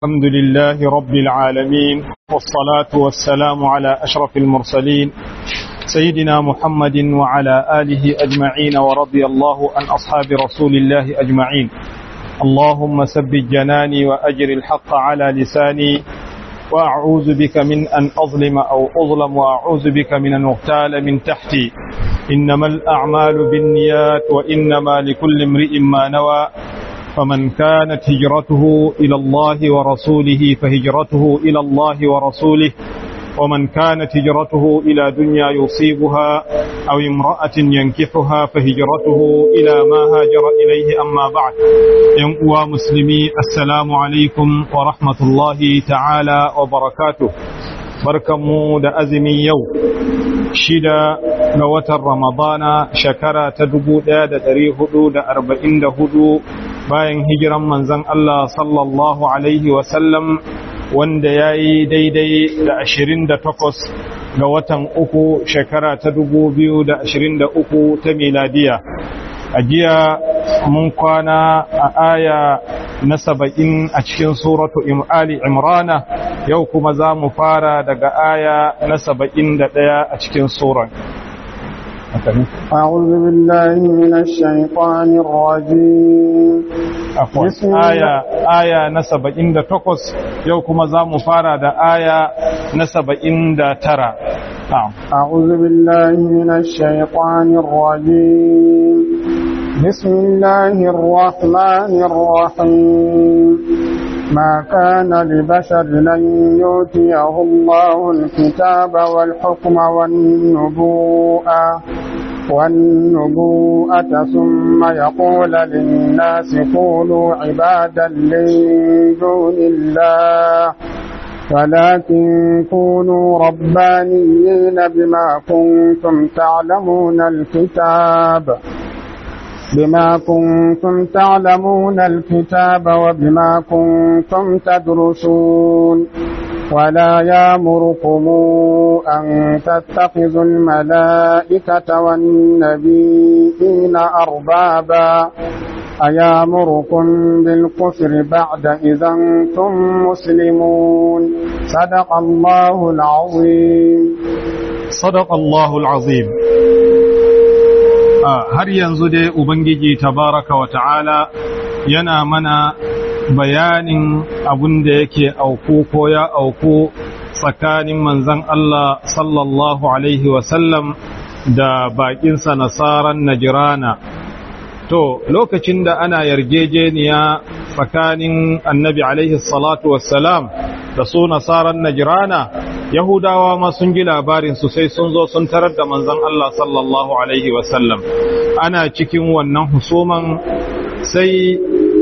الحمد لله رب العالمين والصلاة والسلام على أشرف المرسلين سيدنا محمد وعلى آله أجمعين ورضي الله عن أصحاب رسول الله أجمعين اللهم ثبت جناني وأجر الحق على لساني وأعوذ بك من أن أظلم أو أظلم وأعوذ بك من أن أغتال من تحتي إنما الأعمال بالنيات وإنما لكل امرئ ما نوى فمن كانت هجرته إلى الله ورسوله فهجرته إلى الله ورسوله ومن كانت هجرته إلى دنيا يصيبها أو امرأة ينكحها فهجرته إلى ما هاجر إليه أما بعد ينقوى مسلمي السلام عليكم ورحمة الله تعالى وبركاته barkanmu da azumin yau shida ga watan ramadana shekara ta dubu ɗaya da ɗari hudu da arba'in da hudu bayan hijiran manzan Allah sallallahu alaihi wasallam wanda ya yi daidai da ashirin da takwas ga watan uku shekara ta dubu biyu da ashirin da uku ta miladiya a jiya mun kwana a aya na saba'in a cikin suratu Ali Imrana yau kuma za mu fara daga aya na saba'in da ɗaya a cikin suran. أعوذ بالله من الشيطان الرجيم Afwan, aya, aya na saba'in da takwas yau kuma za mu fara da aya na saba'in da tara. أعوذ بالله من الشيطان الرجيم بسم الله الرحمن الرحيم ما كان لبشر أن يؤتيه الله الكتاب والحكم والنبوءة والنبوءة ثم يقول للناس كونوا عبادا من دون الله ولكن كونوا ربانيين بما كنتم تعلمون الكتاب بما كنتم تعلمون الكتاب وبما كنتم تدرسون ولا يامركم أن تتخذوا الملائكة والنبيين أربابا أيامركم بالكفر بعد إذا أنتم مسلمون صدق الله العظيم صدق الله العظيم har yanzu dai Ubangiji tabaraka wa ta'ala yana mana bayanin abin da yake auku ko ya auku tsakanin manzan Allah sallallahu Alaihi wasallam da baƙinsa nasaran Najirana. To, lokacin da ana yarjejeniya tsakanin annabi Alaihi salatu wassalam da su nasaran Najirana, Yahudawa ma sun ji labarin su sai sun zo sun tarar da manzon Allah sallallahu Alaihi wasallam. Ana cikin wannan husuman sai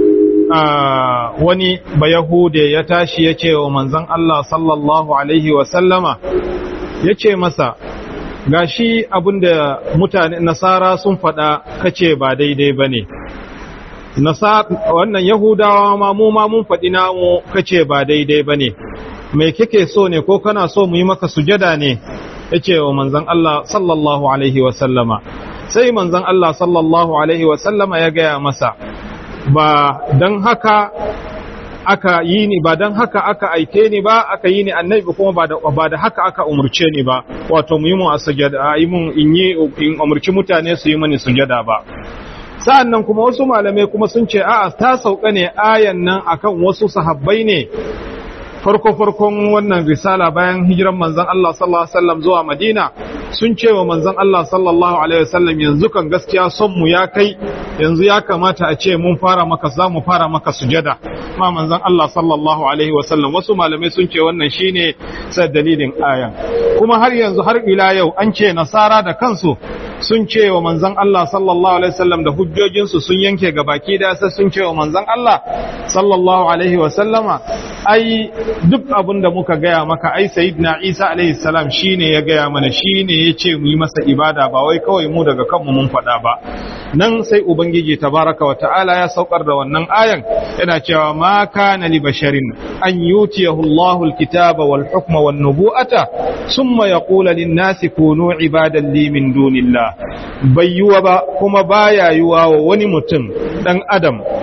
wani bayahude ya tashi ya ce wa manzon Allah sallallahu Alaihi wasallama ya ce masa, gashi abinda mutane nasara sun faɗa kace ba daidai ba ne. Wannan Yahudawa ma mu ma mun faɗi namu kace ba daidai ba ne. mai kake so ne ko kana so mu yi maka sujada ne yace wa manzon Allah sallallahu alaihi wa sallama sai manzon Allah sallallahu alaihi wa sallama ya gaya masa ba dan haka aka yi ni ba dan haka aka aike ni ba aka yi ni annabi kuma ba da ba da haka aka umurce ni ba wato mu yi mu sujada yi mun in yi in umurci mutane su yi mani sujada ba sa'annan kuma wasu malamai kuma sun ce a'a ta sauka ne ayan nan akan wasu sahabbai ne farko-farkon wannan risala bayan hijiran manzon Allah sallallahu Alaihi wasallam zuwa Madina sun ce wa manzon Allah sallallahu Alaihi wasallam yanzu kan gaskiya son mu ya kai yanzu ya kamata a ce mun fara maka za mu fara maka sujada ma manzon Allah sallallahu Alaihi wasallam wasu malamai sun ce wannan shine sai dalilin ayan kuma har yanzu har ila yau an ce nasara da kansu sun ce wa manzon Allah sallallahu alaihi wasallam da hujjojinsu sun yanke ga baki da sai sun ce wa manzon Allah sallallahu alaihi wasallama ai duk abin da muka gaya maka ai sayyidina Isa alaihi salam shine ya gaya mana shine ya ce mu yi masa ibada ba wai kawai mu daga kanmu mun faɗa ba nan sai ubangiji tabaraka wa ta'ala ya saukar da wannan ayan yana cewa ma kana li basharin an yutiyahu Allahu alkitaba wal hukma wan nubu'ata summa yaqulu lin nasi kunu ibadan li min dunillah bai yiwa ba kuma baya yiwa wa wani mutum dan adam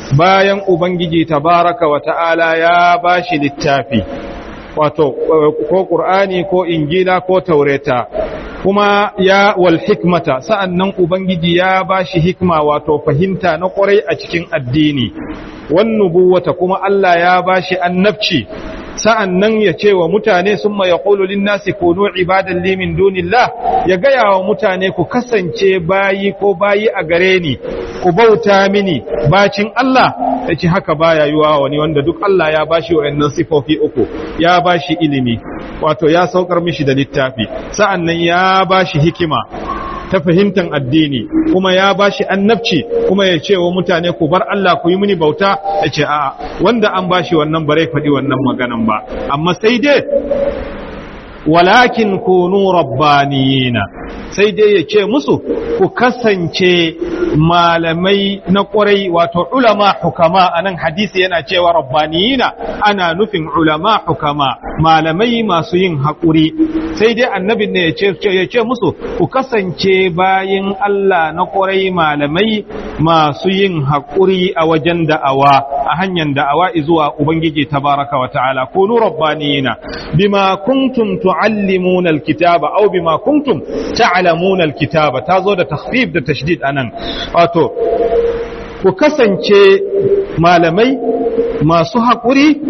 bayan ubangiji tabaraka wa ta'ala ya bashi littafi wato ko qur'ani ko injila ko taureta kuma ya wal hikmata sa'annan ubangiji ya bashi hikma wato fahimta na kwarai a cikin addini wan nubuwata kuma Allah ya bashi annabci sa'an nan ya ce wa mutane sun ma ya ƙololin nasi kono ibadan limin dunillah ya gaya wa mutane ku kasance bayi ko bayi a gare ni ku bauta mini bacin Allah ya ce haka baya yiwa wani wanda duk Allah ya bashi wa'annan sifofi uku ya bashi ilimi wato ya saukar mishi da littafi sa'an nan ya bashi hikima ta fahimtar addini kuma ya bashi annabci kuma ya ce wa mutane ku bar Allah ku yi mini bauta ya ce a'a wanda an bashi wannan bare faɗi wannan maganan ba amma sai dai walakin kunu rabbaniyina sai dai ya ce musu ku kasance malamai na ƙwarai wato ulama hukama a nan hadisi yana cewa rabbaniyina ana nufin ulama hukama malamai masu yin haƙuri sai dai annabin ne ya ce musu ku kasance bayin Allah na ƙwarai malamai masu yin haƙuri a wajen da'awa a hanyar da'awa zuwa Ubangiji tabaraka wa ta'ala kunu rabbaniyina bima kuntum tu'allimuna alkitaba aw bima kuntum ta'lamuna alkitaba tazo da takhfif da tashdid anan wato ku kasance malamai masu haƙuri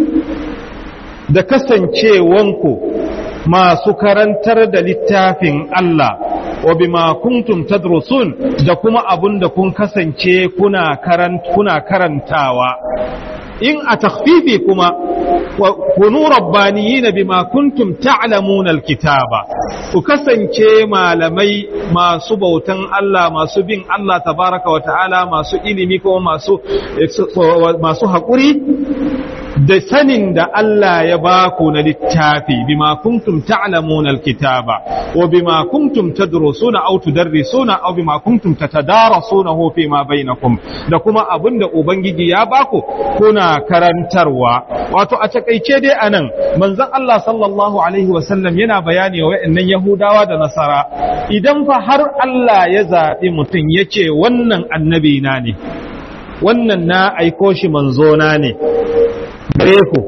da kasancewanku masu karantar da littafin Allah wa bima kuntum tadrusun da kuma abun da kun kasance kuna karant kuna karantawa in a takhfifi kuma kunu rabbaniyina bima kuntum ta'lamuna alkitaba ku kasance malamai masu bautan Allah masu bin Allah tabaraka wa ta'ala masu ilimi kuma masu masu haƙuri da sanin da Allah ya ba ku na littafi bima kuntum ta'lamuna alkitaba wa bima kuntum tadrusuna aw tudarrisuna aw bima kuntum tatadarasunahu fi ma bainakum da kuma abinda ubangiji ya ba ku kuna karantarwa wato a takeice dai anan manzon Allah sallallahu alaihi wa sallam yana bayani wa wayannan yahudawa da nasara idan fa har Allah ya zabi mutum yace wannan annabi na ne wannan na aiko shi manzo na ne gare ku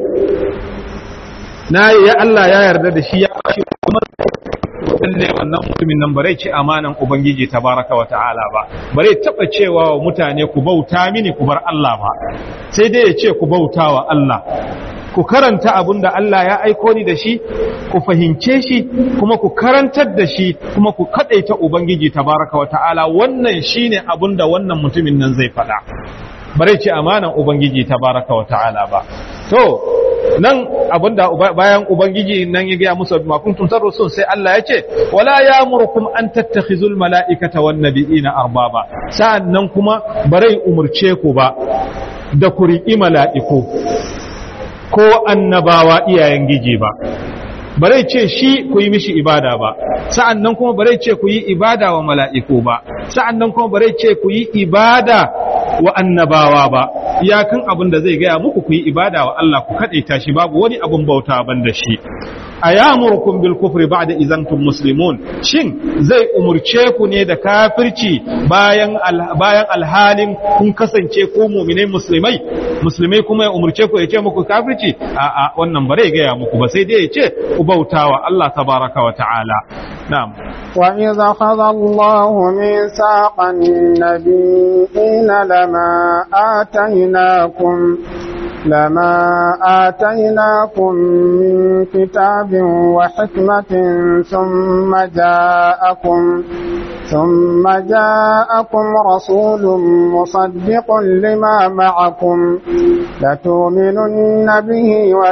na ya Allah ya yarda da shi ya bashi kuma lalle wannan mutumin nan bare ci amanan ubangiji tabaraka wa ta'ala ba bare taba cewa wa mutane ku bauta mini ku bar Allah ba sai dai ya ce ku bauta wa Allah ku karanta abin da Allah ya aiko ni da shi ku fahimce shi kuma ku karantar da shi kuma ku kadaita ubangiji tabaraka wa ta'ala wannan shine abin da wannan mutumin nan zai faɗa bare ce amanan ubangiji tabaraka wa ta'ala ba to nan abinda bayan ubangiji nan ya gaya musu ma kuntum tarusun sai Allah ya ce wala ya'murukum an tattakhizul mala'ikata wan nabiyina arbaba sa'annan kuma bare umurce ku ba da ku riƙi mala'iku ko annabawa iyayen giji ba bare ce shi ku yi mishi ibada ba sa'an nan kuma bare ce ku yi ibada wa mala'iku ba sa'an nan kuma bare ce ku yi ibada wa annabawa ba iyakan abin da zai gaya muku ku yi ibada wa Allah ku kaɗaita shi babu wani abin bauta ban da shi a yamurkum bil kufri ba'da izantum muslimun shin zai umurce ku ne da kafirci bayan bayan alhalin kun kasance ku mu'minai musulmai musulmai kuma ya umurce ku ya ce muku kafirci a a wannan bare gaya muku ba sai dai ya ce ku bautawa Allah tabaraka wa ta'ala na'am وإذا أخذ الله ميثاق النبيين لما آتيناكم لما آتيناكم من كتاب وحكمة ثم جاءكم ثم جاءكم رسول مصدق لما معكم لتؤمنن به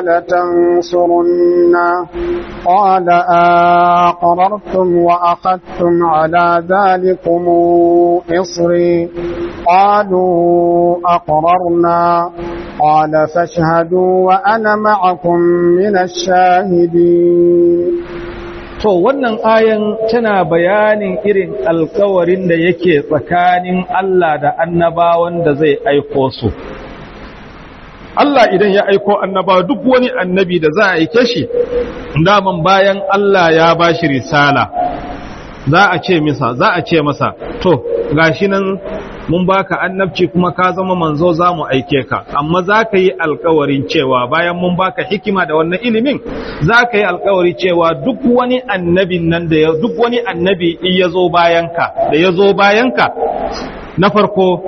ولتنصرنه قال أقررتم وأخذتم على ذلكم إصري قالوا أقررنا قال فاشهدوا وأنا معكم من الشاهدين To wannan ayan tana bayanin irin alkawarin da yake tsakanin Allah da annabawan da zai aiko su. Allah idan ya aiko annabawa duk wani annabi da za a aike shi, daman bayan Allah ya ba shi risala, za a ce masa, za a ce masa, to, gashi nan mun baka annabci kuma ka zama manzo za mu aike ka amma za ka yi alkawarin cewa bayan mun baka hikima da wannan ilimin za ka yi alkawari cewa duk wani annabin nan da ya duk wani annabi in ya zo bayanka da ya zo bayanka na farko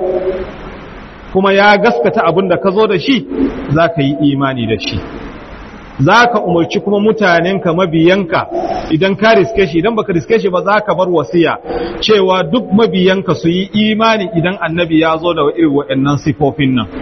kuma ya gaskata abin da ka zo da shi za ka yi imani da shi za ka umarci kuma mutanenka mabiyanka idan ka riske shi idan baka riske shi ba za ka bar wasiya cewa duk mabiyanka su yi imani idan annabi ya zo da irin waɗannan sifofin nan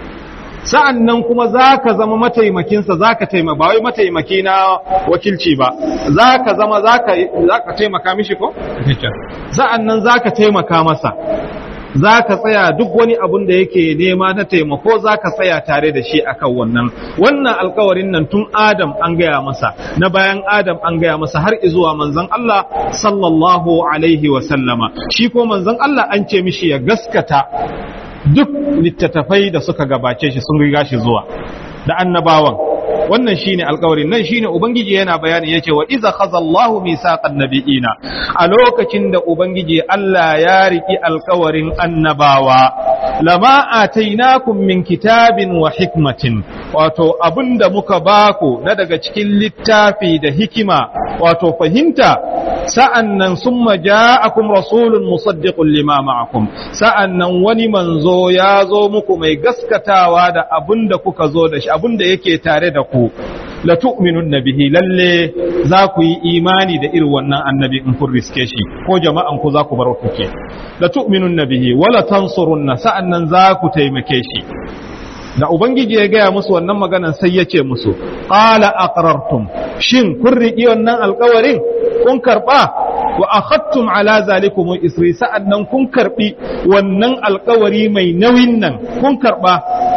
sa'an nan kuma za ka zama mataimakinsa za ka taimaka ba wai mataimaki na wakilci ba za ka zama za ka taimaka mishi ko? sa'an nan za ka taimaka masa za ka tsaya duk wani abun da yake nema na taimako za ka tsaya tare da shi akan wannan wannan alkawarin nan tun adam an gaya masa na bayan adam an gaya masa har izuwa manzon Allah sallallahu alaihi wa sallama shi ko manzon Allah an ce mishi ya gaskata duk littattafai da suka gabace shi sun riga shi zuwa da annabawan wannan shine alƙawarin nan shine ubangiji yana bayani yace wa iza khazallahu misaqan nabiyina a lokacin da ubangiji Allah ya riki alƙawarin annabawa lama atainakum min kitabin wa hikmatin wato abinda muka baku na daga cikin littafi da hikima wato fahimta sa'annan summa ja'akum rasulun musaddiqun lima ma'akum sa'annan wani manzo ya zo muku mai gaskatawa da abinda kuka zo da shi abinda yake tare da ku la tu'minun bihi lalle za ku yi imani da irin wannan annabi in kun riske shi ko jama'an ku za ku bar kuke la tu'minun bihi wala tansurunna sa'annan za ku taimake shi da ubangiji ya gaya musu wannan maganan sai ya ce musu qala aqrartum shin kun riƙi wannan alƙawarin kun karɓa wa akhadtum ala zalikum isri sa'annan kun karɓi wannan alƙawari mai nauyin nan kun karɓa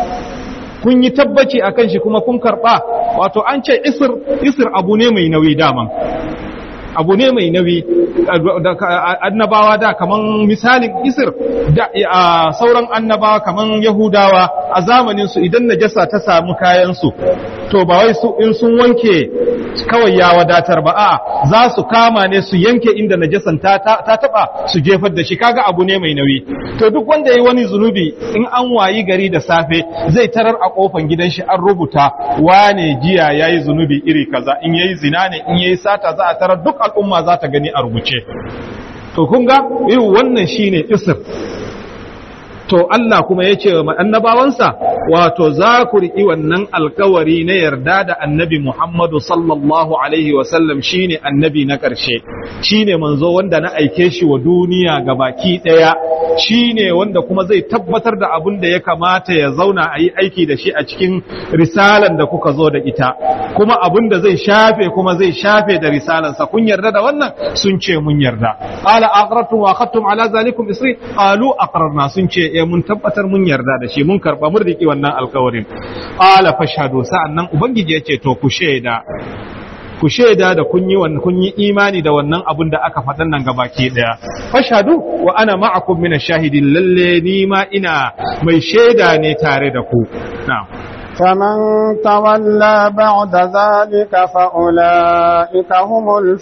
kun yi tabbaci akan shi kuma kun karɓa wato an ce isir isir abu ne mai nauyi daman abu ne mai nauyi annabawa da kaman misalin isir da sauran annabawa kaman yahudawa a zamanin su idan najasa ta samu kayan su to ba wai su in sun wanke kawai ya wadatar ba a za su kama ne su yanke inda najasan ta ta taba su jefar da shi kaga abu ne mai nauyi to duk wanda yayi wani zunubi in an wayi gari da safe zai tarar a kofan gidan shi an rubuta wane jiya yayi zunubi iri kaza in yayi zina ne in yayi sata za a tarar duk al'umma za ta gani a rubuce to kun ga irin wannan shine isr to Allah kuma ya ce wa annabawansa wato za ku riƙi wannan alkawari na yarda da annabi Muhammadu sallallahu alaihi wasallam shine annabi na ƙarshe shine manzo wanda na aike shi wa duniya ga baki ɗaya shine wanda kuma zai tabbatar da abin da ya kamata ya zauna a yi aiki da shi a cikin risalan da kuka zo da ita kuma abin da zai shafe kuma zai shafe da risalansa kun yarda da wannan sun ce mun yarda qala aqrartum wa akhadtum ala zalikum isri qalu aqrarna sun ce eh mun tabbatar mun yarda da shi mun karba mun riki wannan alkawarin qala fashhadu sa'annan ubangiji ya ce to ku shaida ku shaida da kun yi wannan kun yi imani da wannan abun da aka faɗan nan gabaki daya fashhadu wa ana ma'akum min ash-shahidin lalle ni ma ina mai shaida ne tare da ku na'am فمن تولى بعد ذلك فأولئك هم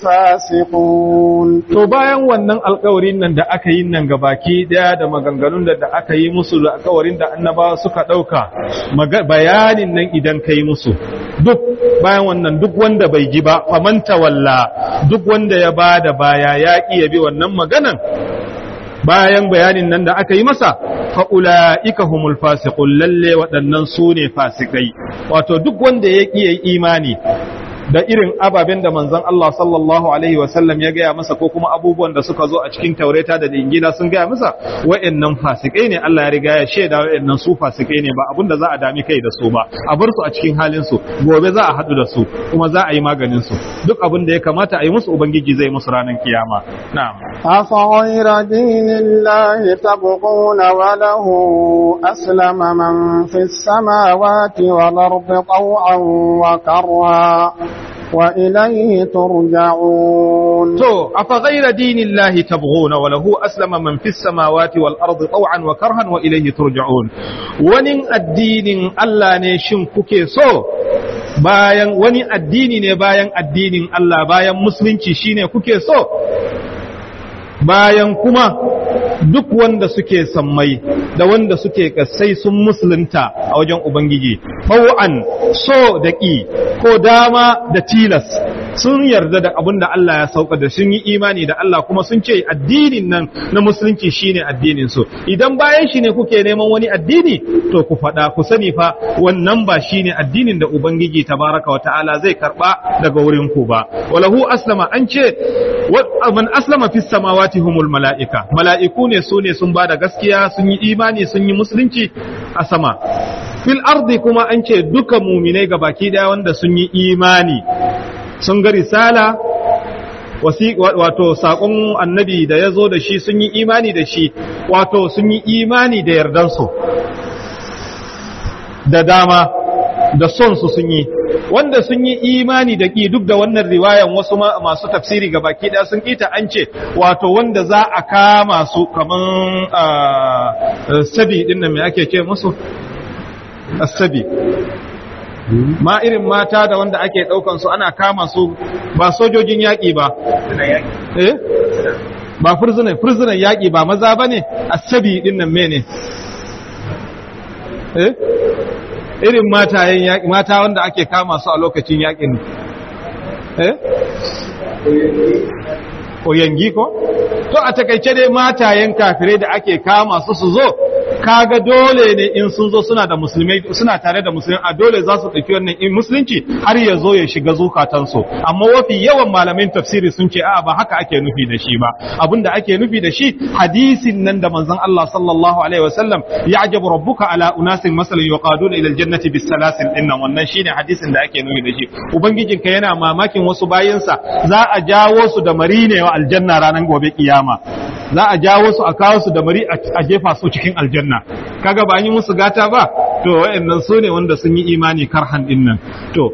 الفاسقون to bayan wannan alkawarin nan da aka yi nan gabaki daya da maganganun da da aka yi musu da alkawarin da annabawa suka dauka bayanin nan idan kai musu duk bayan wannan duk wanda bai ji ba faman tawalla duk wanda ya bada baya ya ki ya bi wannan maganan bayan bayanin nan da aka yi masa fa'ula'ika humul fasiqun lalle waɗannan su ne fasikai wato duk wanda ya ƙi imani da irin ababen da manzon Allah sallallahu alaihi wasallam ya gaya masa ko kuma abubuwan da suka zo a cikin taureta da injila sun gaya masa wa'annan fasikai ne Allah ya riga ya shaida wa'annan su fasikai ne ba abin da za a dami kai da su ba a bar su a cikin halin su gobe za a haɗu da su kuma za a yi maganin su duk abin da ya kamata a yi musu ubangiji zai musu ranar kiyama na'am أفغير دين الله تبغون وله أسلم من في السماوات والأرض طوعا وكرها وإليه ترجعون to afa ghayra dinillahi tabghuna wa lahu aslama man fis samawati wal ardi taw'an wa karhan wa ilayhi turja'un wani addinin Allah ne shin kuke so bayan wani addini ne bayan addinin Allah bayan musulunci shine kuke so bayan kuma duk wanda suke sammai da wanda suke kasai sun musulunta a wajen ubangiji faw'an so da ƙi ko dama da tilas sun yarda da abin da Allah ya sauka da sun yi imani da Allah kuma sun ce addinin nan na musulunci shine addinin su idan bayan shi ne kuke neman wani addini to ku faɗa ku sani fa wannan ba shine addinin da ubangiji tabaraka wa ta'ala zai karba daga wurin ku ba walahu aslama an ce man aslama fis samawati humul mala'ika mala'iku ne su ne sun bada gaskiya sun yi imani sun yi musulunci a sama fil ardi kuma an ce duka muminai ga baki daya wanda sun yi imani sun ga risala wato saƙon annabi da ya zo da shi sun yi imani da shi wato sun yi imani da yardansu da dama da son su sun yi wanda sun yi imani da ƙi duk da wannan riwayan wasu masu tafsiri ga baki ɗaya sun ƙita an ce wato wanda za a kama su kaman sabi ɗin nan mai ake ce musu asabi ma irin mata da wanda ake ɗaukan su ana kama su ba sojojin yaƙi ba eh ba furzunan furzunan yaƙi ba maza ba ne asabi ɗin nan mene eh irin matayen yaƙi mata wanda ake kama su a lokacin yaƙin eh oyangi ko to a takaice dai matayen kafirai da ake kama su su zo kaga dole ne in sun zo suna da musulmai suna tare da musulmai a dole za su ɗauki wannan in musulunci har ya zo ya shiga zukatansu amma wafi yawan malamin tafsiri sun ce a'a ba haka ake nufi da shi ba abinda ake nufi da shi hadisin nan da manzon Allah sallallahu alaihi wasallam ya'jabu rabbuka ala unasin masalan yuqaduna ila aljannati bis salasil dinnan wannan shine hadisin da ake nufi da shi ubangijinka yana mamakin wasu bayinsa za a jawo su da marine wa aljanna ranar gobe kiyama za a jawo su a kawo su da mari a jefa su cikin aljanna kaga ba an yi musu gata ba to wayannan su ne wanda sun yi imani karhan din nan to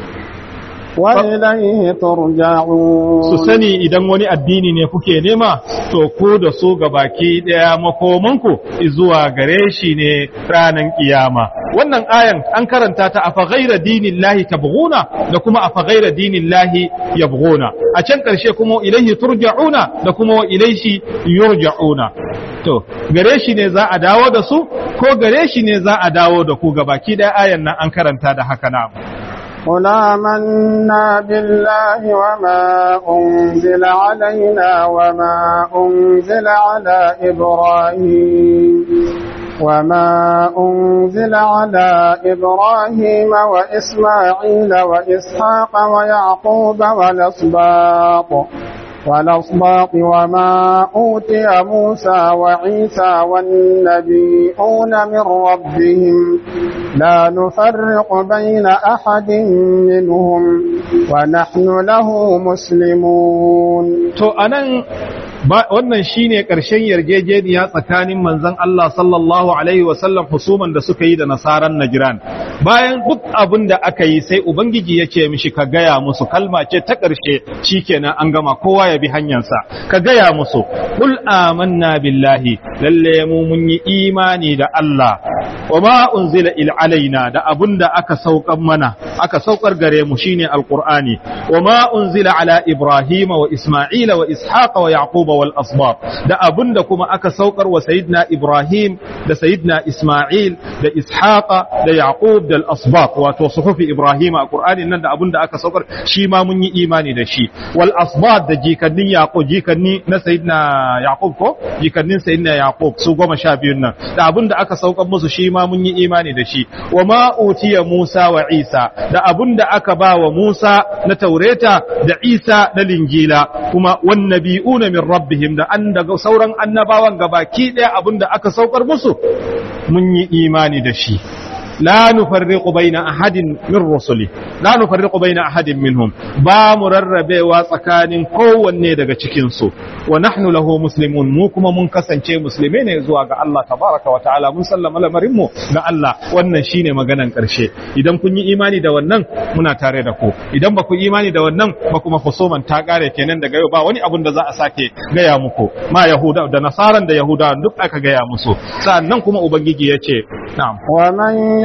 wa ilayhi turja'un su sani idan wani addini ne kuke nema to ku da su ga baki daya makomanku zuwa gare shi ne ranan kiyama wannan ayan an karanta ta afa ghaira dinillahi tabghuna da kuma afa ghaira dinillahi yabghuna a can karshe kuma ilayhi turja'una da kuma ilayhi yurja'una to gare shi ne za a dawo da su ko gare shi ne za a dawo da ku ga baki daya ayan nan an karanta da haka na قل آمنا بالله وما أنزل علينا وما أنزل على إبراهيم وما أنزل على إبراهيم وإسماعيل وإسحاق ويعقوب والأسباط والأصباط وما أوتي موسى وعيسى والنبيون من ربهم لا نفرق بين أحد منهم ونحن له مسلمون to anan wannan shine ƙarshen yarjejeniya tsakanin manzon Allah sallallahu alaihi wasallam husuman da suka yi da nasaran Najran bayan duk abin da aka yi sai ubangiji ya ce mishi ka gaya musu kalma ce ta ƙarshe shikenan an gama kowa ya bi hanyarsa ka gaya musu kul amanna billahi lalle mu mun yi imani da Allah wa ma unzila il alaina da abun da aka saukar mana aka saukar gare mu shine alqur'ani wa ma unzila ala ibrahima wa isma'ila wa ishaqa wa yaquba wal asbab da abun da kuma aka saukar wa sayyidina ibrahim da sayyidina isma'il da ishaqa da yaqub da al asbab wato suhufi ibrahim a qur'anin nan da abun da aka saukar shi ma mun yi imani da shi wal asbab da jikannin yaqub jikanni na sayyidina yaqub ko jikannin sayyidina yaqub su goma sha biyun nan da abun da aka saukar musu shi ma mun yi imani da shi wa ma utiya musa wa isa da abun da aka ba wa musa na taureta da isa na linjila kuma wan nabiyuna min rabbihim da an daga sauran annabawan gabaki daya abun da aka saukar musu mun yi imani da shi لا نفرق بين أحد من رسله لا نفرق بين أحد منهم با مرربه وسكان kowanne daga cikin su wa nahnu lahu muslimun mu kuma mun kasance musulmai ne zuwa ga Allah tabaraka wa ta'ala mun sallama lamarin mu ga Allah wannan shine maganan karshe idan kun yi imani da wannan muna tare da ku idan ba ku imani da wannan ba kuma husuman ta kare kenan daga yau ba wani abun da za a sake gaya muku ma yahuda da nasaran da yahuda duk aka gaya musu sannan kuma ubangiji ya ce na'am wa man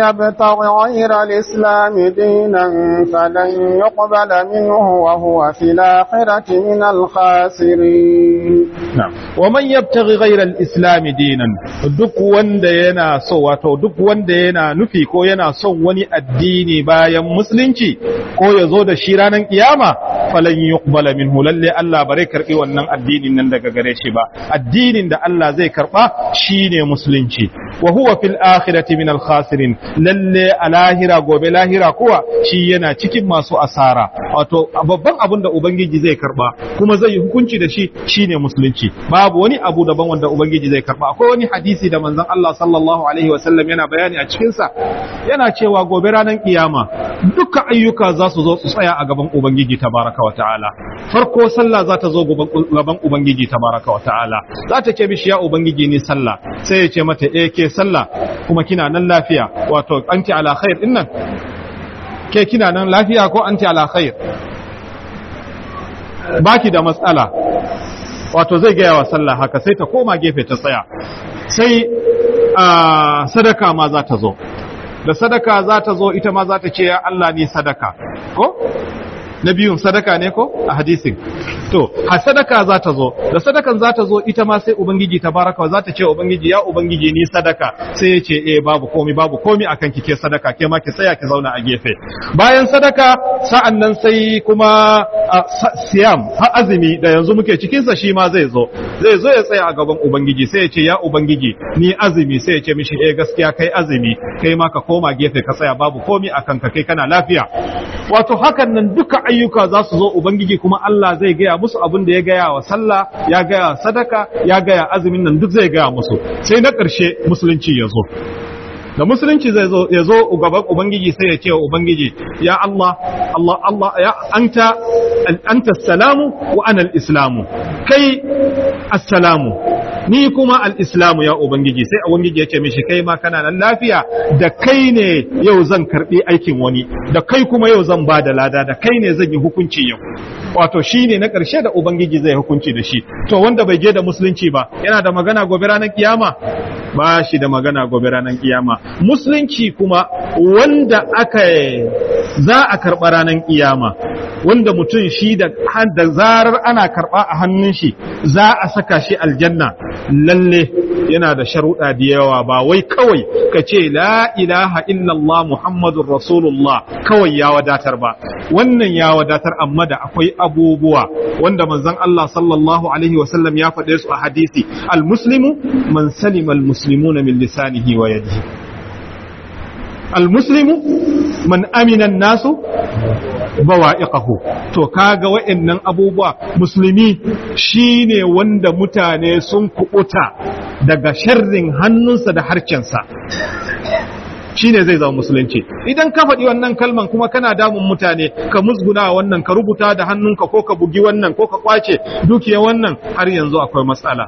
يبتغ غير الإسلام دينا فلن يقبل منه وهو في الآخرة من الخاسرين na'am wa man yabtaghi ghayra al-islam dinan duk wanda yana so wato duk wanda yana nufi ko yana son wani addini bayan musulunci ko ya zo da shi ranar kiyama falan yuqbala minhu lalle Allah bare karbi wannan addinin nan daga gare shi ba addinin da Allah zai karba shine musulunci wa huwa fil akhirati min al-khasirin lalle a lahira gobe lahira kuwa shi yana cikin masu asara wato babban abin da ubangiji zai karba kuma zai yi hukunci da shi shine musulunci babu wani abu daban wanda ubangiji zai karba akwai wani hadisi da manzon Allah sallallahu alaihi wasallam yana bayani a cikin sa yana cewa gobe ranar kiyama duka ayyuka za su zo su tsaya a gaban ubangiji tabaraka wa ta'ala farko sallah za ta zo gaban ubangiji tabaraka wa ta'ala za ta ce mishi ya ubangiji ni sallah sai ya ce mata eh ke sallah kuma kina nan lafiya wato anti ala khair dinnan ke kina nan lafiya ko anti ala khair baki da matsala wato zai gaya wa sallah haka sai ta koma gefe ta tsaya sai sadaka ma za ta zo da sadaka za ta zo ita ma za ta ce ya Allah ni sadaka ko na biyun sadaka ne ko a hadisin to a sadaka za ta zo da sadakan za ta zo ita ma sai ubangiji tabaraka za ta ce ubangiji ya ubangiji ni sadaka sai ya ce eh babu komi babu komi akan kike sadaka ke ma ki tsaya ki zauna a gefe bayan sadaka sa'an nan sai kuma siyam har azumi da yanzu muke cikin sa shi ma zai zo zai zo ya tsaya a gaban ubangiji sai ya ce ya ubangiji ni azumi sai ya ce mishi eh gaskiya kai azumi kai ma ka koma gefe ka tsaya babu komi akan ka kai kana lafiya wato hakan nan duka ayyuka za su zo ubangiji kuma Allah zai gaya musu abin da ya gaya wa sallah ya gaya sadaka ya gaya azumin nan duk zai gaya musu sai na ƙarshe musulunci ya zo da musulunci zai zo ya zo gaban ubangiji sai ya ce wa ubangiji ya Allah Allah Allah ya anta anta salamu wa ana al-islamu kai assalamu ni kuma al-islamu ya ubangiji sai ubangiji ya ce mishi kai ma kana nan lafiya da kai ne yau zan karbi aikin wani da kai kuma yau zan ba da lada da kai ne zan yi hukunci yau wato shine na ƙarshe da ubangiji zai hukunci da shi to wanda bai je da musulunci ba yana da magana gobe ranar kiyama ba shi da magana gobe ranar kiyama musulunci kuma wanda aka za a karɓa ranar kiyama wanda mutum shi da da zarar ana karɓa a hannun shi za a saka shi aljanna lalle yana da sharuɗa da yawa ba wai kawai ka ce la ilaha illallah muhammadun rasulullah kawai ya wadatar ba wannan ya wadatar amma da akwai abubuwa wanda manzon Allah sallallahu alaihi wasallam ya faɗe su a hadisi al-muslimu man salima al-muslimuna min lisanihi wa yadihi al-muslimu man amina nasu bawa'iqahu to kaga wa'annan abubuwa musulmi shine wanda mutane sun kubuta daga sharrin hannunsa da harcensa shine zai zama musulunci idan ka faɗi wannan kalman kuma kana damun mutane ka musguna wannan ka rubuta da hannunka ko ka bugi wannan ko ka kwace dukiya wannan har yanzu akwai matsala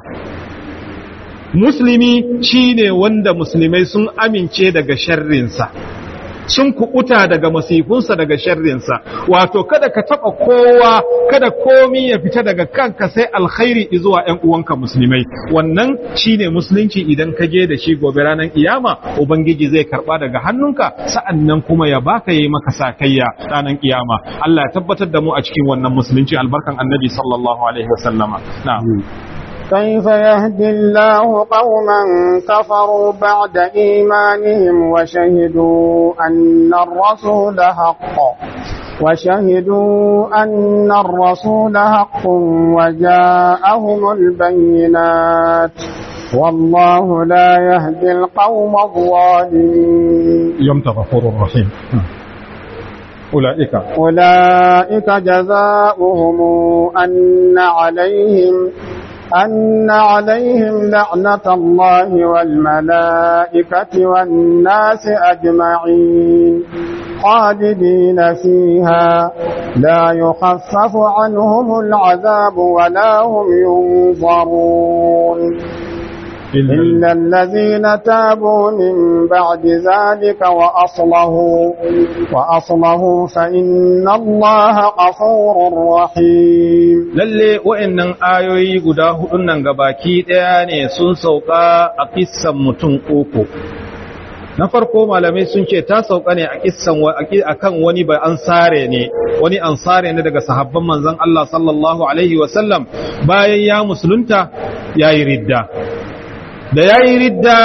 musulmi shine wanda musulmai sun amince daga sharrinsa sun kuɓuta daga masifunsa daga sharrinsa wato kada ka taɓa kowa kada komi ya fita daga kanka sai alkhairi zuwa ‘yan uwanka musulmai wannan shine musulunci idan ka je da shi gobe ranar kiyama ubangiji zai karɓa daga hannunka sa'annan kuma ya baka yi maka sakayya ranar kiyama Allah ya tabbatar da mu a cikin wannan musulunci albarkan annabi sallallahu alaihi wasallama na'am كيف يهدي الله قوما كفروا بعد إيمانهم وشهدوا أن الرسول حق وشهدوا أن الرسول حق وجاءهم البينات والله لا يهدي القوم الظالمين يوم غفور رحيم أولئك أولئك جزاؤهم أن عليهم أن عليهم لعنة الله والملائكة والناس أجمعين خالدين فيها لا يخفف عنهم العذاب ولا هم ينظرون إلا الذين تابوا من بعد ذلك وأصلحوا وأصلحوا فإن الله غفور رحيم lalle wa'annan ayoyi guda hudun nan gabaki ɗaya ne sun sauka a kissan mutum uku na farko malamai sun ce ta sauka ne a kissan akan wani ba ansare ne wani ansare ne daga sahabban manzon Allah sallallahu alaihi wasallam bayan ya musulunta yayi ridda da yayi ridda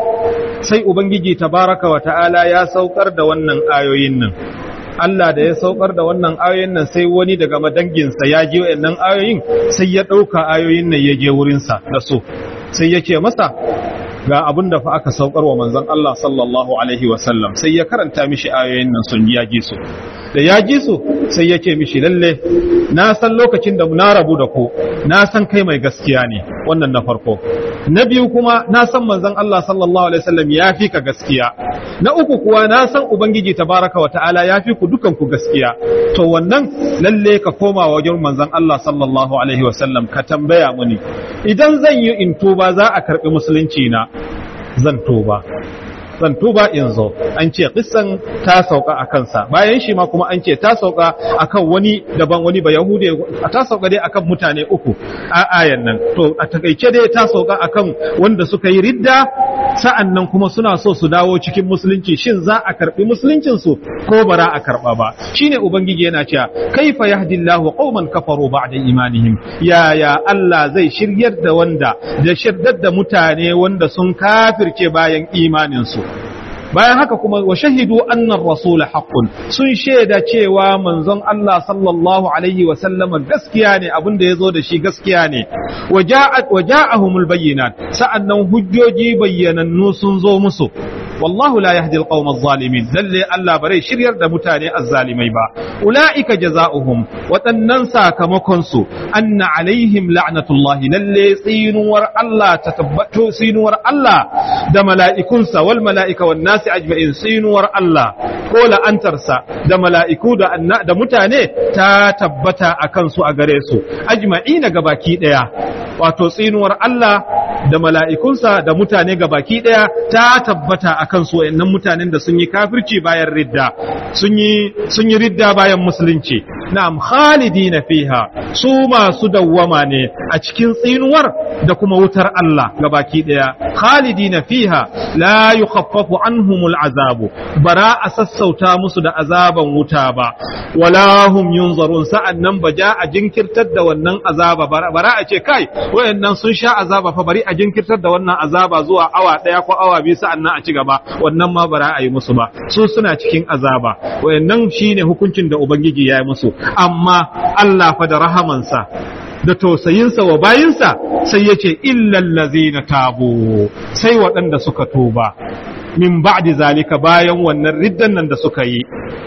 sai ubangiji tabaraka wa ta'ala ya saukar da wannan ayoyin nan Allah da ya saukar da wannan ayoyin nan sai wani daga madanginsa ya je wayannan ayoyin sai ya ɗauka ayoyin nan ya je wurinsa da so sai ya ce masa ga abin da fa aka saukar wa manzon Allah sallallahu alaihi wasallam sai ya karanta mishi ayoyin nan sun ya ji su da ya ji su sai ya ce mishi lalle na san lokacin da na rabu da ku na san kai mai gaskiya ne wannan na farko na biyu kuma na san manzon Allah sallallahu alaihi wasallam ya fi ka gaskiya na uku kuwa na san ubangiji tabaraka wa ta'ala ya fi ku dukan ku gaskiya to wannan lalle ka koma wajen manzon Allah sallallahu alaihi wasallam ka tambaya muni idan zan yi in tuba za a karbi musulunci na zan tuba zan tuba in zo an ce kissan ta sauka a kansa bayan shi ma kuma an ce ta sauka akan wani daban wani ba yahude ta sauka dai akan mutane uku a ayan nan to a takaice dai ta sauka akan wanda suka yi ridda sa'an nan kuma suna so su dawo cikin musulunci shin za a karbi musuluncin su ko bara a karba ba shine ubangiji yana cewa kaifa yahdillahu qauman kafaru ba'da imanihim ya ya Allah zai shiryar da wanda da shirdar da mutane wanda sun kafirce bayan imanin su bayan haka kuma wa shahidu annar rasula haqqun sun shaida cewa manzon Allah sallallahu alaihi wa sallama gaskiya ne abin da yazo da shi gaskiya ne wa ja'at wa ja'ahumul bayyinat sa'annan hujjoji bayyanannu sun zo musu wallahu la yahdi alqawma adh-dhalimin lalle Allah bare shiryar da mutane azzalimai ba ulaika jazaohum waɗannan sakamakon su anna alaihim la'natullahi lalle tsinuwar Allah ta tabbato tsinuwar Allah da mala'ikunsa wal mala'ika wan nasi ajma'in tsinuwar Allah ko la'antarsa da mala'iku da da mutane ta tabbata akan su a gare su ajma'ina gabaki daya wato tsinuwar Allah da mala'ikunsa da mutane gabaki daya ta tabbata akan su wayannan mutanen da sun yi kafirci bayan ridda sun yi sun yi ridda bayan musulunci na'am khalidina fiha su masu dawwama ne a cikin tsinuwar da kuma wutar Allah gabaki daya khalidina fiha la yukhaffafu anhumul azabu bara a sassauta musu da azaban wuta ba wala hum yunzarun sa'annan ba ja a jinkirtar da wannan azaba bara a ce kai wayannan sun sha azaba fa bari a jinkirtar da wannan azaba zuwa awa daya ko awa biyu sa'annan a ci gaba wannan ma bara a yi musu ba su suna cikin azaba wayannan shine hukuncin da ubangiji ya yi musu amma Allah fa da rahamansa da tausayinsa wa bayinsa sai ya ce illallazina tabu sai waɗanda suka tuba min ba'di zalika bayan wannan riddan nan da suka yi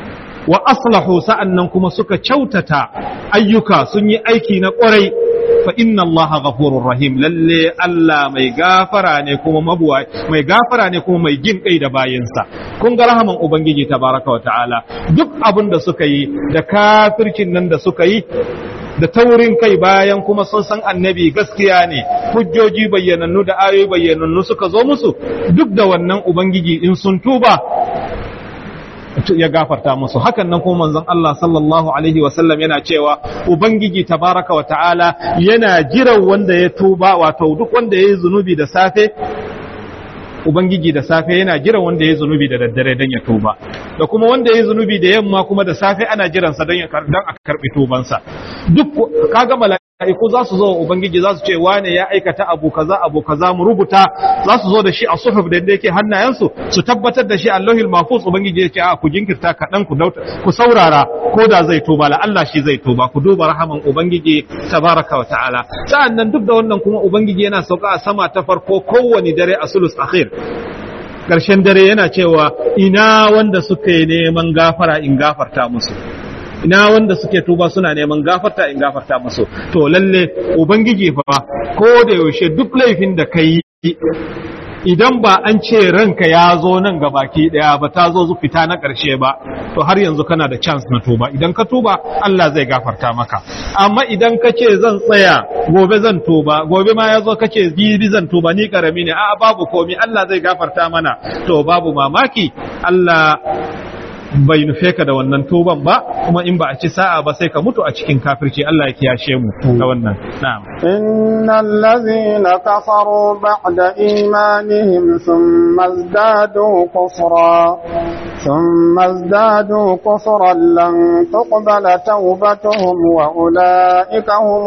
wa aslahu sa'annan kuma suka kyautata ayyuka sun yi aiki na ƙwarai fa inna allaha ghafurur rahim lalle Allah mai gafara ne kuma mabuwa mai gafara ne kuma mai jin kai da bayinsa kun ga rahaman ubangiji tabaraka wa ta'ala duk abin da suka yi da kafircin nan da suka yi da taurin kai bayan kuma sun san annabi gaskiya ne hujjoji bayyanannu da ayoyi bayyanannu suka zo musu duk da wannan ubangiji in sun tuba ya gafarta musu hakan nan kuma manzon Allah sallallahu alaihi wasallam yana cewa ubangiji tabaraka wa ta'ala yana jiran wanda ya tuba wato duk wanda ya yi zunubi da safe ubangiji da safe yana jiran wanda ya zunubi da daddare don ya tuba da kuma wanda ya zunubi da yamma kuma da safe ana jiransa don a karbi tubansa duk kaga mala'iku za su zo wa ubangiji za su ce wane ya aikata abu kaza abu kaza mu rubuta za su zo da shi a suhuf da yake hannayensu su tabbatar da shi Allahul mahfuz ubangiji ya ce a ku jinkirta kaɗan ku ku saurara ko da zai tuba la Allah shi zai tuba ku duba rahaman ubangiji tabaraka wa ta'ala sa'annan duk da wannan kuma ubangiji yana sauka a sama ta farko kowane dare a sulus akhir ƙarshen dare yana cewa ina wanda suka yi neman gafara in gafarta musu ina wanda suke tuba suna neman gafarta in gafarta musu to lalle ubangiji fa ko da yaushe duk laifin da kai idan ba an ce ranka ya zo nan ga baki daya ba ta zo fita na ƙarshe ba to har yanzu kana da chance na tuba idan ka tuba Allah zai gafarta maka amma idan ka ce zan tsaya gobe zan tuba gobe ma ya zo ka ce jibi zan tuba ni karami ne a babu komi Allah zai gafarta mana to babu mamaki Allah bai nufe ka da wannan tuban ba kuma in ba a ci sa'a ba sai ka mutu a cikin kafirci Allah ya kiyashe mu da wannan na'am إن الذين كفروا بعد إيمانهم ثم ازدادوا كفرا ثم ازدادوا كفرا لن تقبل توبتهم وأولئك هم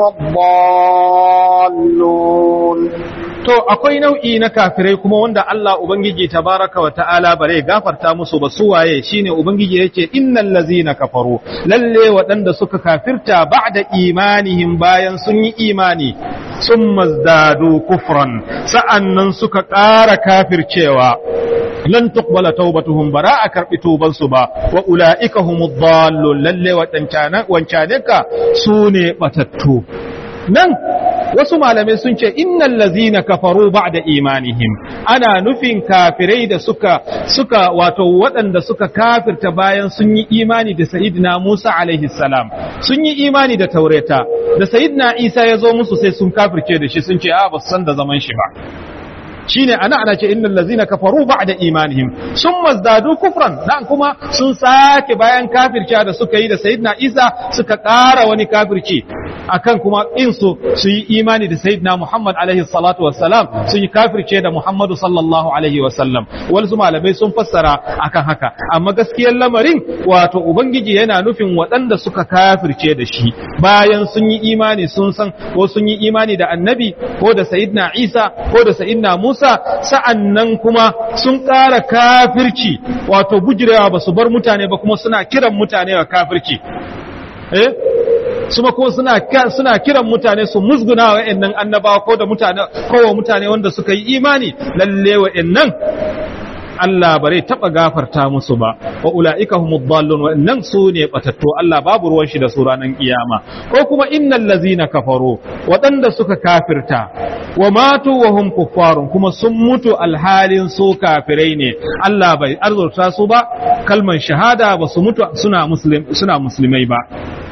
الضالون To akwai nau'i na kafirai kuma wanda Allah Ubangiji tabaraka wa ta'ala bare gafarta musu ba su waye shine Ubangiji yake innal lazina kafaru lalle waɗanda suka kafirta ba'da imanihim bayan sun yi imani sun mazdadu kufran sa'annan suka ƙara kafircewa lan tuqbala taubatuhum bara a karbi tuban su ba wa ulaika humud dallun lalle wadancan wancaneka sune batattu nan wasu malamai sun ce innal lazina kafaru ba'da imanihim ana nufin kafirai da suka suka wato waɗanda suka kafirta bayan sun yi imani da sayyidina Musa alaihi salam sun yi imani da taureta da sayyidina Isa ya zo musu sai sun kafirce da shi sun ce a ba san da zaman shi ba shine ana ana ce innal ladzina kafaru ba'da imanihim summa zdadu kufran dan kuma sun sake bayan kafirci da suka yi da sayyidina Isa suka ƙara wani kafirci akan kuma in su su yi imani da sayyidina Muhammad alaihi salatu wassalam sun yi kafirce da Muhammadu sallallahu alaihi wasallam wasu malamai sun fassara akan haka amma gaskiyar lamarin wato ubangiji yana nufin waɗanda suka kafirce da shi bayan sun yi imani sun san ko sun yi imani da annabi ko da sayyidina Isa ko da sayyidina Musa sa'an nan kuma sun ƙara kafirci wato bujirewa ba su bar mutane ba kuma suna kiran mutane wa kafirci eh suma kuma suna suna kiran mutane su musguna wa ƴannan annabawa ko da mutane ko wa mutane wanda suka yi imani lalle wa ƴannan Allah bare taba gafarta musu ba wa ulaika humud dallun wa innan su ne batattu Allah babu ruwan shi da su ranar kiyama ko kuma innal ladzina kafaru waɗanda suka kafirta wa matu wa hum kuffarun kuma sun mutu alhalin su kafirai ne Allah bai arzurta su ba kalman shahada ba su mutu suna muslim suna musulmai ba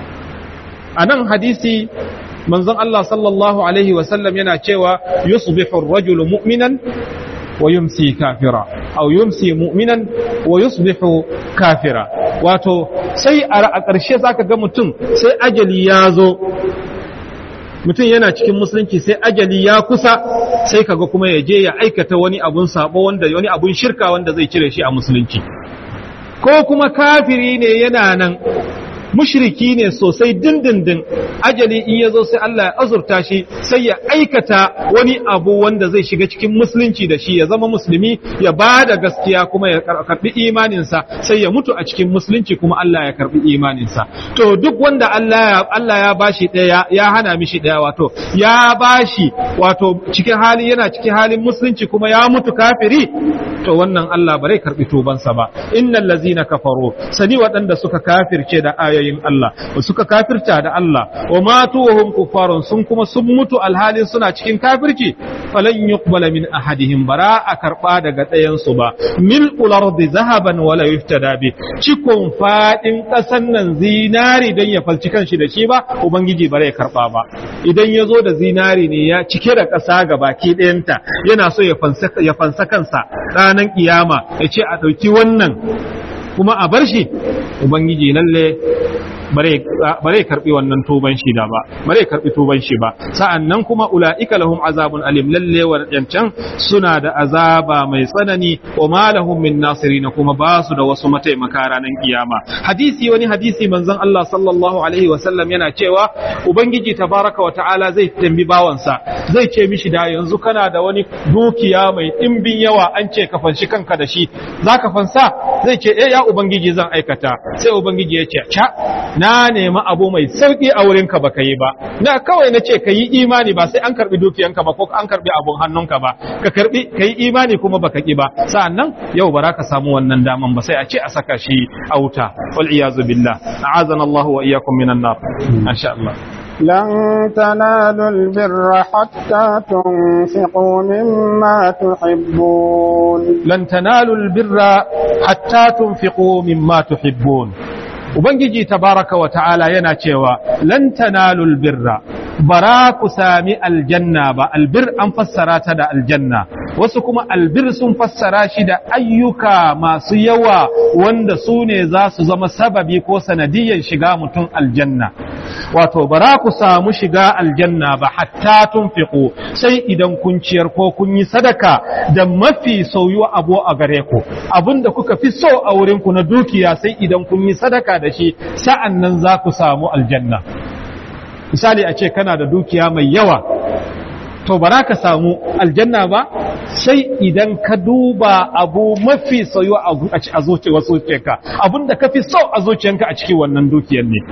a nan hadisi manzon Allah sallallahu alaihi wasallam yana cewa yusbihu ar-rajulu mu'minan wa yumsi kafira aw yumsi mu'minan wa yusbihu kafira wato sai a ƙarshe zaka ga mutum sai ajali ya zo mutum yana cikin musulunci sai ajali ya kusa sai kaga kuma ya je ya aikata wani abun sabo wanda wani abun shirka wanda zai cire shi a musulunci ko kuma kafiri ne yana nan mushriki ne sosai dindindin ajali in ya zo sai Allah ya azurta shi sai ya aikata wani abu wanda zai shiga cikin musulunci da shi ya zama musulmi ya ba da gaskiya kuma ya karbi imaninsa sai ya mutu a cikin musulunci kuma Allah ya karbi imaninsa to duk wanda Allah ya Allah ya bashi daya ya hana mishi daya wato ya bashi wato cikin hali yana cikin halin musulunci kuma ya mutu kafiri to wannan Allah bare karbi tubansa ba innal ladzina kafaru sani waɗanda suka kafirce da ayoyin Allah suka kafirta da Allah wa matu wa hum kuffarun sun kuma sun mutu alhalin suna cikin kafirci falan yuqbala min ahadihim bara a karba daga ɗayan su ba mil'ul ardi zahaban wala yuftada bi cikon fadin ƙasan nan zinari dan ya falci kanshi da shi ba ubangiji bare ya karba ba idan ya zo da zinari ne ya cike da ƙasa ga baki ɗayanta yana so ya fansa ya fansa kansa ranar kiyama ya ce a ɗauki wannan kuma a bar shi ubangiji lalle bare karbi wannan tuban shi da ba bare karbi tuban shi ba sa'annan kuma ulaika lahum azabun alim lalle wadancan suna da azaba mai tsanani wa ma lahum min nasirin kuma ba su da wasu mataimaka ranar kiyama hadisi wani hadisi manzon Allah sallallahu alaihi wa sallam yana cewa ubangiji tabaraka wa ta'ala zai tambi bawansa zai ce mishi da yanzu kana da wani dukiya mai dimbin yawa an ce ka fanshi kanka da shi zaka fansa zai ce eh ya ubangiji zan aikata sai ubangiji ya ce ca na nemi abu mai sauki a wurinka ba ka yi ba na kawai na ce ka yi imani ba sai an karbi dukiyanka ba ko an karbi abun hannunka ba ka karbi ka yi imani kuma baka ki ba sa'annan yau ba ka samu wannan daman ba sai a ce a saka shi a wuta wal iyazu billah a'azana Allah wa iyyakum minan nar insha Allah لن تنالوا البر حتى تنفقوا مما تحبون لن تنالوا البر حتى تنفقوا مما تحبون Ubangiji tabaraka wa ta'ala yana cewa, Lan tanalul birra, bara ku sami aljanna ba, albir an fassara ta da aljanna, wasu kuma albir sun fassara shi da ayyuka masu yawa wanda su ne za su zama sababi ko sanadiyyar shiga mutum aljanna wato bara ku samu shiga aljanna ba hatta tunfiqu sai idan kun ciyar ko kun yi sadaka da mafi soyuwa abu a gare ku abinda kuka fi so a wurin ku na dukiya sai idan kun yi sadaka da shi sa'an nan za ku samu aljanna misali a ce kana da dukiya mai yawa to ba ka samu aljanna ba sai idan ka duba abu mafi soyuwa a zuciyarka abinda ka fi so a zuciyarka a cikin wannan dukiyar ne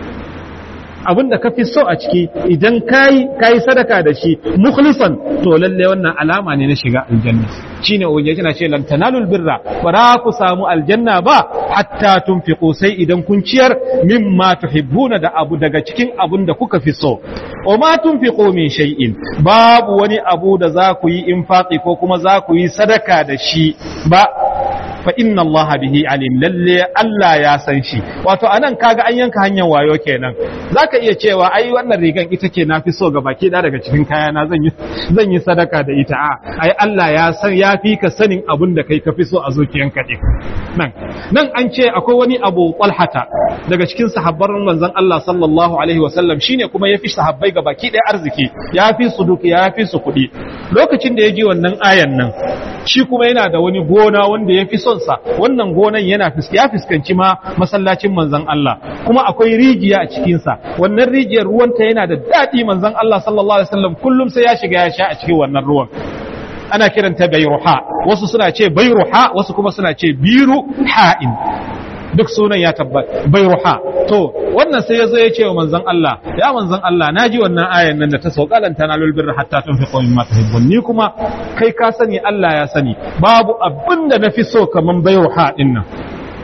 abin da ka fi so a ciki idan kayi kayi sadaka da shi mukhlisan to lalle wannan alama ne na shiga aljanna shine ubangiji yana ce lan tanalul birra ba ku samu aljanna ba hatta tunfiqu sai idan kun ciyar mimma tuhibbuna da abu daga cikin abun da kuka fi so wa ma tunfiqu min shay'in babu wani abu da za ku yi infaqi ko kuma za ku yi sadaka da shi ba fa inna Allah bihi alim lalle Allah ya san shi wato anan kaga an yanka hanyar wayo kenan zaka iya cewa ai wannan rigan ita ke nafi so ga baki da daga cikin kayana zan yi zan yi sadaka da ita a ai Allah ya san ya fi ka sanin abin da kai ka fi so a zuciyanka din nan nan an ce akwai wani abu qalhata daga cikin sahabban manzon Allah sallallahu alaihi wasallam shine kuma ya fi sahabbai ga baki ɗaya arziki ya fi su duki ya fi su kuɗi lokacin da ya ji wannan ayan nan shi kuma yana da wani gona wanda ya fi son sa wannan gonan yana ya fuskanci ma masallacin manzon Allah kuma akwai rijiya a cikin sa wannan rijiyar ruwanta yana da daɗi manzon Allah sallallahu alaihi wasallam kullum sai ya shiga ya sha a cikin wannan ruwan ana kiranta bayruha wasu suna ce bayruha wasu kuma suna ce biru ha'in duk sunan ya tabbata bayruha to wannan sai yazo ya ce wa manzon Allah ya manzon Allah naji wannan ayan nan da ta sauka lan tanalul birra hatta tunfiqu mimma tuhibbun ni kuma kai ka sani Allah ya sani babu abinda nafi so kaman bayruha din nan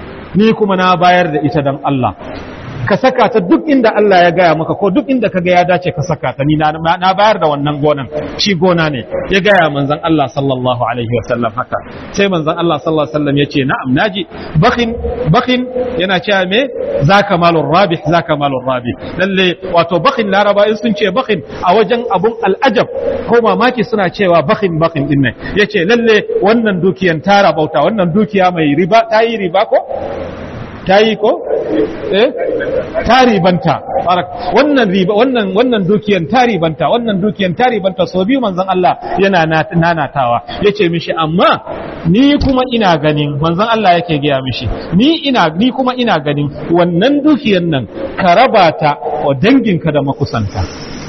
ni kuma na bayar da ita dan Allah ka saka ta duk inda Allah ya gaya maka ko duk inda ka ga ya dace ka saka ta ni na bayar da wannan gonan shi gona ne ya gaya manzon Allah sallallahu alaihi wa sallam haka sai manzon Allah sallallahu alaihi wa sallam yace na'am naji bakin bakin yana cewa me zaka malur rabih zaka malur rabih lalle wato bakin laraba in sun ce bakin a wajen abun al'ajab ko mamaki suna cewa bakin bakin din nan yace lalle wannan dukiyan tara bauta wannan dukiya mai riba ta yi riba ko ta yi ko? eh ta ribanta wannan riba wannan wannan dukiyan ta ribanta wannan dukiyan ta ribanta so biyu manzon Allah yana nanatawa yace mishi amma ni kuma ina ganin manzon Allah yake gaya mishi ni ina ni kuma ina ganin wannan dukiyan nan ka raba ta wa danginka da makusanta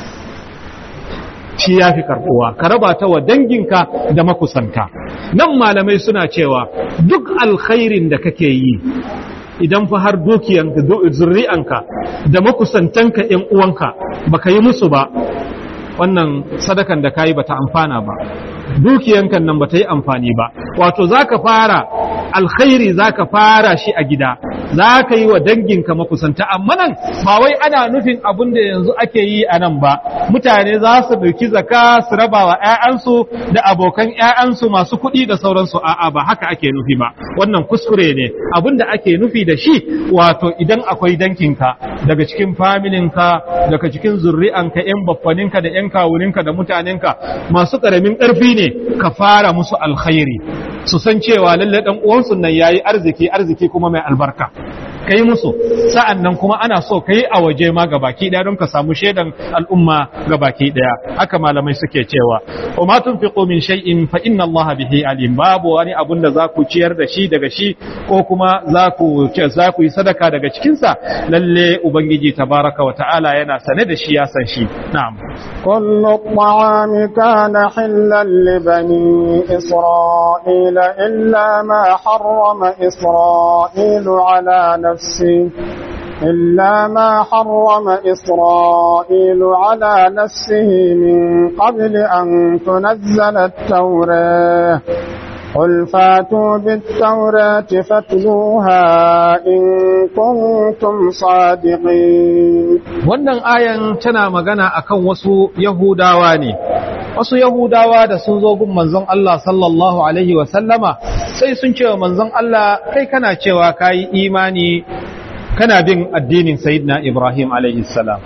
shi ya fi karbuwa ka raba ta wa danginka da makusanta nan malamai suna cewa duk alkhairin da kake yi idan fa har dukiyanka zurri'anka da makusantanka ‘yan uwanka baka yi musu ba wannan sadakan da kayi bata amfana ba dukiyankan nan bata yi amfani ba wato zaka fara alkhairi zaka fara shi a gida za ka yi wa danginka makusanta amma nan ba wai ana nufin abin da yanzu ake yi a nan ba mutane za su ɗauki zaka su raba wa 'ya'yansu da abokan 'ya'yansu masu kuɗi da sauransu a'a ba haka ake nufi ba wannan kuskure ne abin da ake nufi da shi wato idan akwai dankinka daga cikin familinka daga cikin zurri'anka 'yan baffaninka da 'yan kawuninka da mutanenka masu ƙaramin ƙarfi ne ka fara musu alkhairi su san cewa lalle dan uwansu nan yayi arziki arziki kuma mai albarka kai musu sa'an nan kuma ana so kai a waje ma gabaki daya don ka samu shaidan al'umma gabaki daya haka malamai suke cewa wa ma tunfiqu min shay'in fa inna Allah bihi alim babu wani abun da zaku ciyar da shi daga shi ko kuma zaku za ku yi sadaka daga cikin sa lalle ubangiji tabaraka wa ta'ala yana sane da shi ya san shi na'am كل الطعام كان حلا لبني إسرائيل إلا ما حرم إسرائيل على نفسه إلا ما حرم إسرائيل على نفسه من قبل أن تنزل التوراة قل فاتوا بالتوراة فاتلوها إن كنتم صادقين wannan ayan tana magana akan wasu yahudawa ne wasu yahudawa da sun zo gun manzon Allah sallallahu alaihi wa sallama sai sun ce wa manzon Allah kai kana cewa kayi imani kana bin addinin sayyidina Ibrahim alaihi salam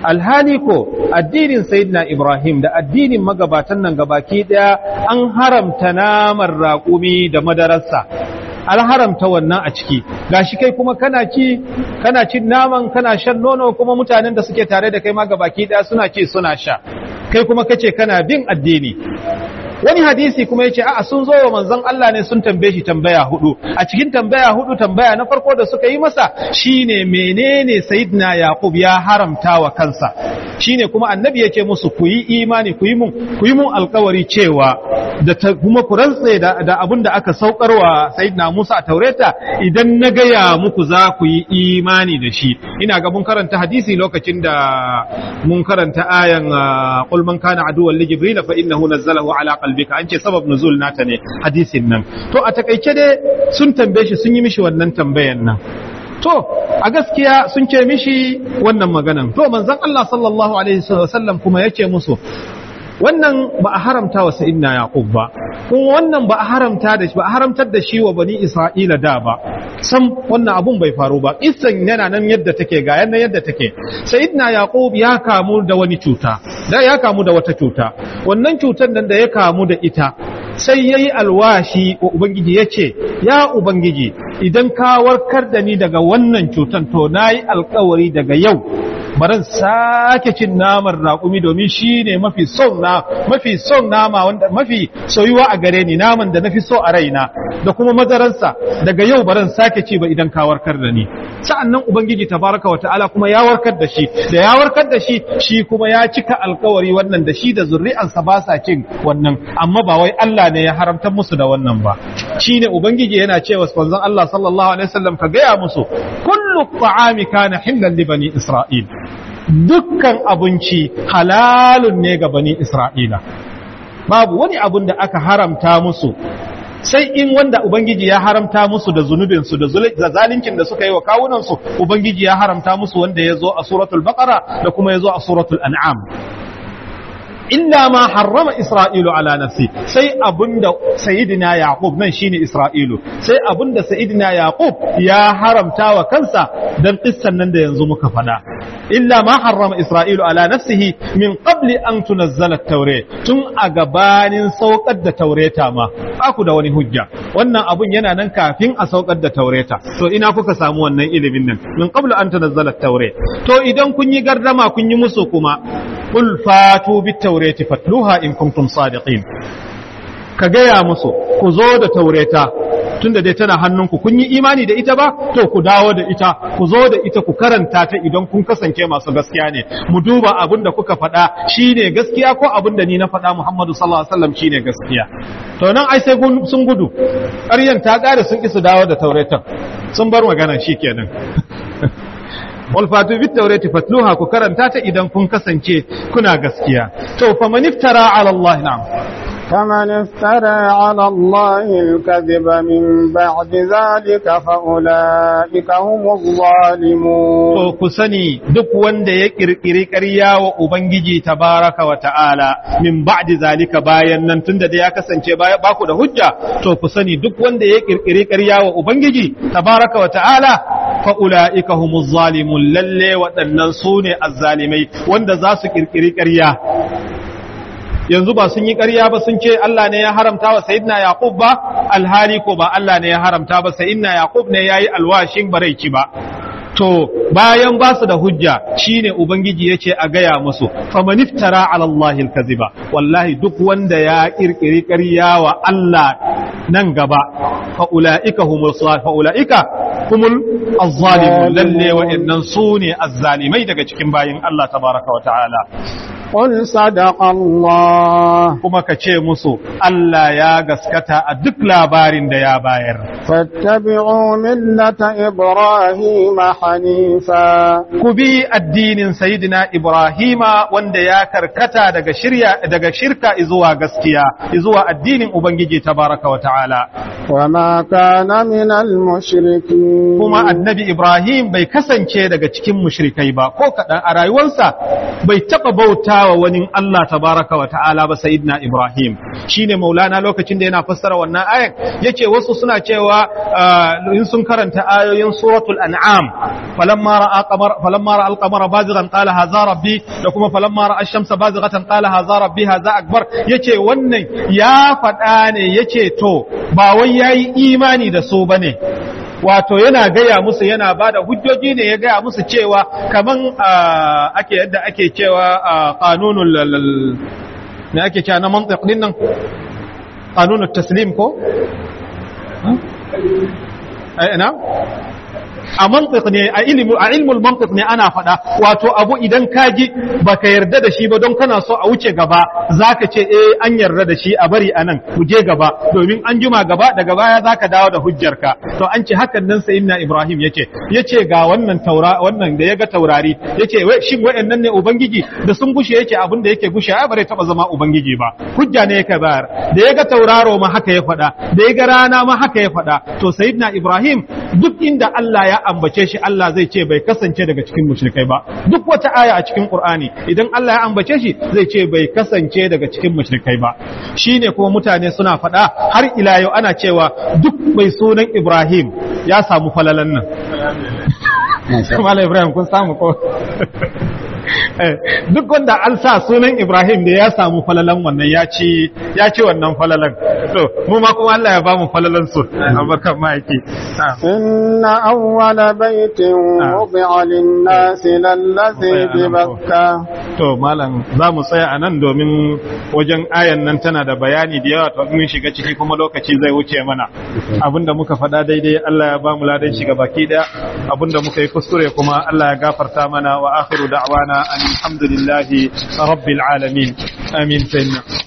alhali ko addinin sayyidina ibrahim da addinin magabatan nan gabaki daya an haramta naman raƙumi da madararsa an haramta wannan a ciki gashi kai kuma kana ci kana cin naman kana shan nono kuma mutanen da suke tare da kai ma gabaki daya suna ci suna sha kai kuma kace kana bin addini wani hadisi kuma yace a'a sun zo wa manzon Allah ne sun tambaye shi tambaya hudu a cikin tambaya hudu tambaya na farko da suka yi masa shine menene sayyidina yaqub ya haramta wa kansa shine kuma annabi yace musu ku yi imani ku yi mun ku yi mun alkawari cewa da kuma ku rantse da, da abin da aka saukarwa sayyidina Musa a Taureta idan na gaya muku za ku yi imani da shi ina ga mun karanta hadisi lokacin da mun karanta ayan qul man kana aduwwan li jibril fa innahu nazzalahu ala qalbika an ce sabab nuzul nata ne hadisin nan to a takaice dai sun tambaye shi sun yi mishi wannan tambayan nan to a gaskiya sun ce mishi wannan maganan to manzon Allah sallallahu alaihi wasallam kuma yace musu wannan ba a haramta wa sayyidina yaqub ba kuma wannan ba a haramta da shi ba a haramtar da shi wa bani isra'ila da ba sam wannan abun bai faru ba isan yana nan yadda take ga yana yadda take sayyidina yaqub ya kamu da wani cuta da ya kamu da wata cuta wannan cutar nan da ya kamu da ita sai yayi alwashi wa ubangiji yace ya ubangiji idan ka warkar da ni daga wannan cutan to nayi alkawari daga yau baran sake cin naman raƙumi domin shi ne mafi son na mafi son nama wanda mafi soyuwa a gare ni naman da nafi so a raina da kuma madaransa daga yau baran sake ci ba idan ka warkar da ni sa'annan ubangiji tabaraka wa ta'ala kuma ya warkar da shi da ya warkar da shi shi kuma ya cika alkawari wannan da shi da zuri'ansa ba sa cin wannan amma ba wai Allah ne ya haramta musu da wannan ba shine ubangiji yana cewa manzon Allah sallallahu alaihi wasallam ka gaya musu kullu ta'ami kana hillan li bani isra'il dukkan abinci halalun ne ga bani Isra'ila. Babu wani abun da aka haramta musu, sai in wanda Ubangiji ya haramta musu da zunubinsu da zalincin da suka yi wa kawunansu, Ubangiji ya haramta musu wanda ya zo a suratul Baqara da kuma ya zo a suratul An'am. illa ma harrama Isra'ilu ala nafsi sai abunda Sayyidina Yaqub nan shine Isra'ilu sai abunda Sayyidina Yaqub ya haramta wa kansa dan kissan nan da yanzu muka faɗa illa ma harrama Isra'ilu ala nafsihi min qabli an tunazzala at-taure tun a gabanin saukar da taureta ma aku da wani hujja wannan abun yana nan kafin a saukar da taureta to ina kuka samu wannan ilimin nan min qabli an tunazzala at-taure to idan kun yi gardama kun yi musu kuma qul fatu bit-taurati fatluha in kuntum sadiqin ka gaya musu ku zo da taureta tunda dai tana hannunku kun yi imani da ita ba to ku dawo da ita ku zo da ita ku karanta ta idan kun kasance masu gaskiya ne mu duba abin da kuka faɗa shine gaskiya ko abin da ni na faɗa Muhammadu sallallahu alaihi wasallam shine gaskiya to nan ai sai sun gudu ƙaryan ta ƙare sun ki su dawo da tauretan sun bar magana shikenan wal fatu bit tawrati fatluha ku karanta ta idan kun kasance kuna gaskiya to fa man iftara ala Allah na'am فمن افترى على الله الكذب من بعد ذلك فأولئك هم الظالمون to ku sani duk wanda ya kirkiri ƙarya wa ubangiji tabaraka wa ta'ala min ba'di zalika bayan nan tunda da ya kasance ba ku da hujja to ku sani duk wanda ya kirkiri ƙarya wa ubangiji tabaraka wa ta'ala fa ulaika humuz zalimun lalle waɗannan su ne azzalimai wanda za su kirkiri ƙarya yanzu ba sun yi ƙarya ba sun ce Allah ne ya haramta wa Sayyidina Yaqub ba alhali ko ba Allah ne ya haramta ba Sayyidina Yaqub ne yayi alwashin baraici ba to bayan ba su da hujja shine ubangiji yace a gaya musu faman iftara ala Allah alkaziba wallahi duk wanda ya kirkiri ƙarya wa Allah nan gaba fa ulaika humul fa ulaika humul azzalimun lalle wa'annan sune azzalimai daga cikin bayin Allah tabaraka wa ta'ala قل صدق الله kuma ka ce musu Allah ya gaskata a duk labarin da ya bayar فاتبعوا ملة إبراهيم حنيفا ku bi addinin sayidina Ibrahima wanda ya karkata daga shirya daga shirka zuwa gaskiya zuwa addinin Ubangiji tabaraka wa ta'ala وما كان من المشركين kuma annabi Ibrahim bai kasance daga cikin mushrikai ba ko kaɗan a rayuwarsa bai taɓa bauta wa wani Allah tabaraka wa ta'ala ba sayidina Ibrahim shine maulana lokacin da yana fassara wannan ayan yace wasu suna cewa cewa in sun karanta ayoyin suratul an'am falamma ra'a qamar falamma ra'a al-qamara bazighan qala hadha rabbi da kuma falamma ra'a ash-shamsa bazighatan qala hadha rabbi hadha akbar yace wannan ya faɗa ne yace to ba wai yayi imani da su bane wato yana gaya musu yana ba da hujjoji ne ya gaya musu cewa kaman ake yadda ake cewa kanunul ne ake cewa na mantiq din nan kanunul taslim ko ina a mantiq ne a ilmu a ilmul mantiq ne ana faɗa wato abu idan ka ji baka yarda da shi ba don kana so a wuce gaba zaka ce eh an yarda da shi a bari anan ku je gaba domin an juma gaba daga baya zaka dawo da hujjarka to an ce hakan nan sayyidina Ibrahim yace yace ga wannan taura wannan da yaga taurari yace wai shin wayannan ne ubangiji da sun gushe yake abin da yake gushe ai bare taba zama ubangiji ba hujja ne yake bayar da yaga tauraro ma haka ya faɗa da yaga rana ma haka ya faɗa to sayyidina Ibrahim duk inda Allah ya ambace shi Allah zai ce bai kasance daga cikin mushrikai ba duk wata aya a cikin Qur'ani idan Allah ya ambace shi zai ce bai kasance daga cikin mushrikai ba shine kuma mutane suna faɗa har ila yau ana cewa duk mai sunan Ibrahim ya samu falalan nan Malam Ibrahim kun samu ko duk wanda an sa sunan Ibrahim da ya samu falalan wannan ya ci ya ci wannan falalan to mu ma kuma Allah ya ba mu falalan su abarkan ma'aiki inna awwala baitin wudi'a lin-nasi lallazi bi Bakka to malam za mu tsaya a nan domin wajen ayan nan tana da bayani da yawa to mun shiga ciki kuma lokaci zai wuce mana abinda muka faɗa daidai Allah ya ba mu ladan shiga baki daya abinda muka yi kuskure kuma Allah ya gafarta mana wa akhiru da'wana الحمد لله رب العالمين آمين سيدنا